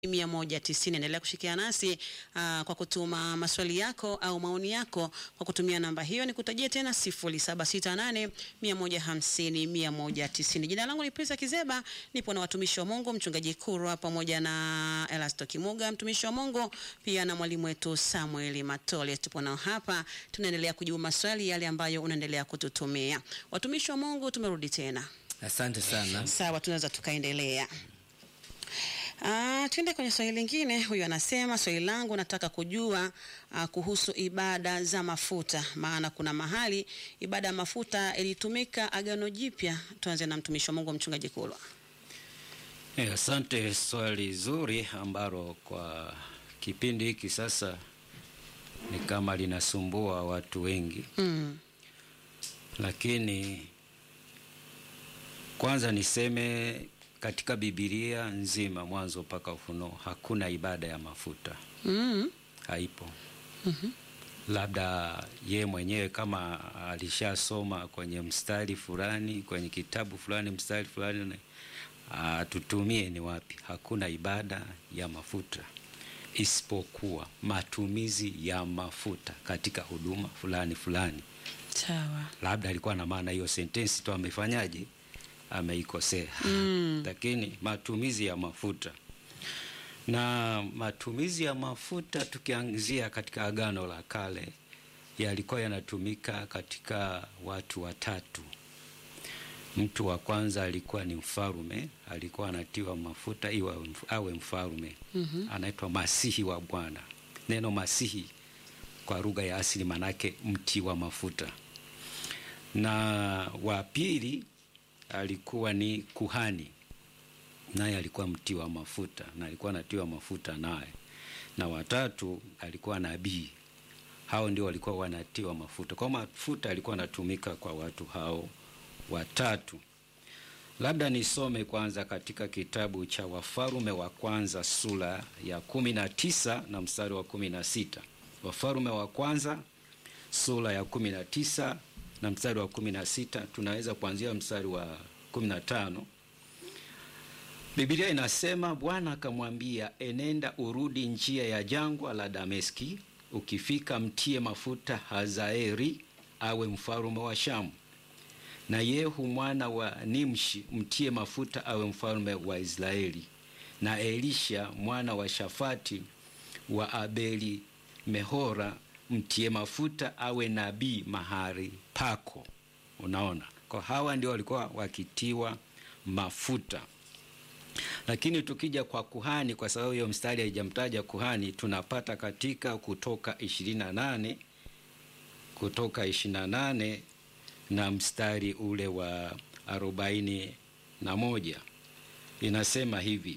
mia moja tisini. Endelea kushikiana nasi aa, kwa kutuma maswali yako au maoni yako kwa kutumia namba hiyo. Ni kutajia tena sifuri saba sita nane mia moja hamsini mia moja tisini. Jina langu ni Prisa Kizeba, nipo na watumishi wa Mungu, mchungaji Kurwa pamoja na Elasto Kimuga, mtumishi wa Mungu, pia na mwalimu wetu Samuel Matole. Tupo nao hapa, tunaendelea kujibu maswali yale ambayo unaendelea kututumia. Watumishi wa Mungu, tumerudi tena. Asante sana. Sawa, tunaweza tukaendelea. Ah, tuende kwenye swali lingine. Huyu anasema swali langu nataka kujua ah, kuhusu ibada za mafuta, maana kuna mahali ibada ya mafuta ilitumika Agano Jipya. Tuanze na mtumishi wa Mungu mchungaji Kulwa. Eh, asante, swali zuri ambalo kwa kipindi hiki sasa ni kama linasumbua watu wengi, Mm. lakini kwanza niseme katika Biblia nzima mwanzo mpaka Ufunuo hakuna ibada ya mafuta, Mm. haipo. Labda ye mwenyewe kama alishasoma kwenye mstari fulani kwenye kitabu fulani mstari fulani atutumie ni wapi. Hakuna ibada ya mafuta isipokuwa matumizi ya mafuta katika huduma fulani fulani. Sawa. Labda alikuwa na maana hiyo sentensi tu amefanyaje, ameikosea Mm. lakini matumizi ya mafuta na matumizi ya mafuta tukianzia katika Agano la Kale yalikuwa yanatumika katika watu watatu. Mtu wa kwanza alikuwa ni mfalume, alikuwa anatiwa mafuta iwa awe mfalume. Mhm. Anaitwa Masihi wa Bwana. Neno Masihi kwa lugha ya asili manake mti wa mafuta. Na wa pili alikuwa ni kuhani, naye alikuwa mti wa mafuta na alikuwa anatiwa mafuta naye. Na watatu alikuwa nabii, hao ndio walikuwa wanatiwa mafuta. Kwa mafuta alikuwa anatumika kwa watu hao watatu. Labda nisome kwanza katika kitabu cha Wafalume wa kwanza sura ya kumi na tisa na mstari wa kumi na sita. Wafalume wa kwanza sura ya kumi na tisa na mstari wa kumi na sita tunaweza kuanzia mstari wa kumi na tano. Biblia inasema Bwana akamwambia, enenda urudi njia ya jangwa la Dameski, ukifika mtie mafuta Hazaeli awe mfalume wa Shamu, na Yehu mwana wa Nimshi mtie mafuta awe mfalume wa Israeli, na Elisha mwana wa Shafati wa Abeli Mehora mtie mafuta awe nabii mahali pako. Unaona, kwa hawa ndio walikuwa wakitiwa mafuta. Lakini tukija kwa kuhani, kwa sababu hiyo mstari haijamtaja kuhani, tunapata katika Kutoka 28 Kutoka 28 na mstari ule wa arobaini na moja inasema hivi,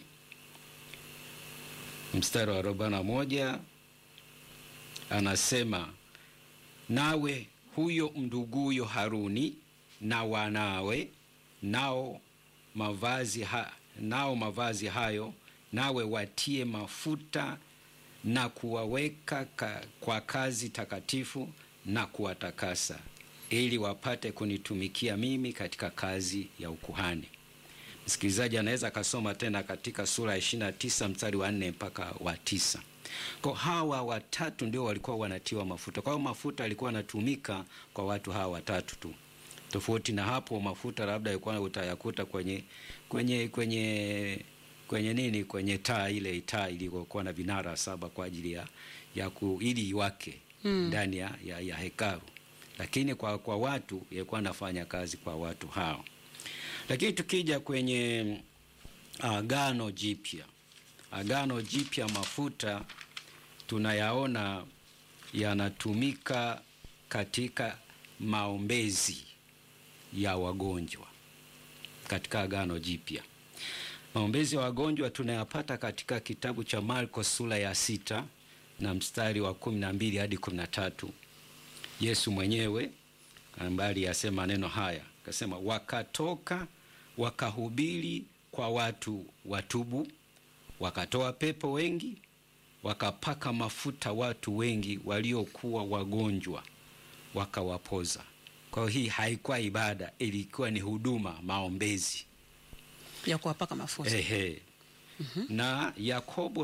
mstari wa arobaini na moja anasema nawe huyo mnduguyo Haruni na wanawe nao mavazi ha, nao mavazi hayo nawe watie mafuta na kuwaweka ka, kwa kazi takatifu na kuwatakasa ili wapate kunitumikia mimi katika kazi ya ukuhani. Msikilizaji anaweza akasoma tena katika sura ya 29 mstari wa 4 mpaka wa tisa. Kwa hawa watatu ndio walikuwa wanatiwa mafuta. Kwa hiyo mafuta alikuwa anatumika kwa watu hawa watatu tu. Tofauti na hapo, mafuta labda ilikuwa utayakuta kwenye kwenye kwenye kwenye nini, kwenye taa ile taa iliyokuwa na vinara saba kwa ajili ya, ya ku, ili iwake ndani ya, ya, ya hekalu, lakini kwa, kwa watu ilikuwa anafanya kazi kwa watu hao. Lakini tukija kwenye Agano Jipya, Agano Jipya mafuta tunayaona yanatumika katika maombezi ya wagonjwa katika Agano Jipya. Maombezi ya wagonjwa tunayapata katika kitabu cha Marko sura ya sita na mstari wa kumi na mbili hadi kumi na tatu. Yesu mwenyewe ambaye aliyasema maneno haya akasema, wakatoka wakahubiri kwa watu watubu, wakatoa pepo wengi, wakapaka mafuta watu wengi waliokuwa wagonjwa, wakawapoza. Kwa hiyo hii haikuwa ibada, ilikuwa ni huduma, maombezi. ya kuwapaka mafuta. Ehe. na Yakobo